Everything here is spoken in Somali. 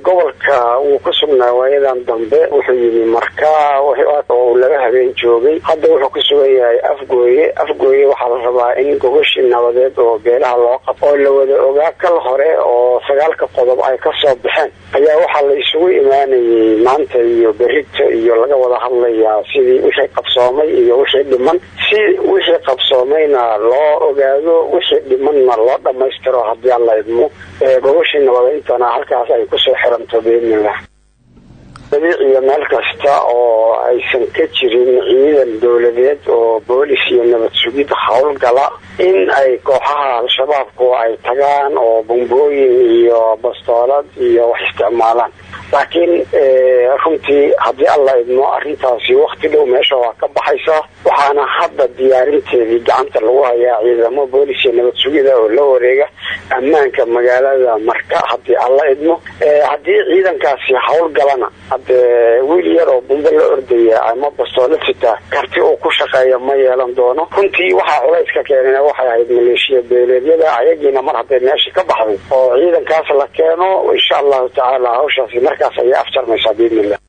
gobolka wuu ka sugnaa waayadan dambe wuxuu yimi marka uu laba habeen joogay hadda wuxuu ku sugan yahay afgooye afgooye waxaa la rabaa in gogashii nabadeed oo beelaha loo qabo oo la wada ogaa kal hore oo sagaalka qodob ay kasoo baxeen ayaa waxaa la isugu imaanayay maanta iyo berito iyo laga wada hadlayaa sidii wixii qabsoomay iyo wixii dhiman si wixii qabsoomayna loo ogaado wixii dhimanna loo dhamaystiro haddii aan la idmo gogashii nabadayntana halkaas ay kusoo xiranto biidnillah dabiiciyo meel kasta oo aysan ka jirin ciidan dowladeed oo boolis iyo nabad sugid howlgala in ay kooxaha al-shabaabku ay tagaan oo bombooyin iyo bastoolad iyo wax isticmaalaan laakiin runtii haddii alla idmo arrintaasi wakti dhow meesha waa ka baxaysa waxaana hadda diyaarinteedii gacanta lagu hayaa ciidamo boolis iyo nabad sugida oo la wareega ammaanka magaalada marka haddii alla idmo haddii ciidankaasi howlgalana hadee wiil yar oo bumbe la ordaya ama bastoolo sitaa karti uu ku shaqeeya ma yeelan doono runtii waxaa culayska keenana waxay ahayd maleeshiya beeleedyada ayagiina mar hadday meesha ka baxday oo ciidankaas la keeno insha allahu tacaala hawshaasi markaas ayay afjarmaysaa biidnillah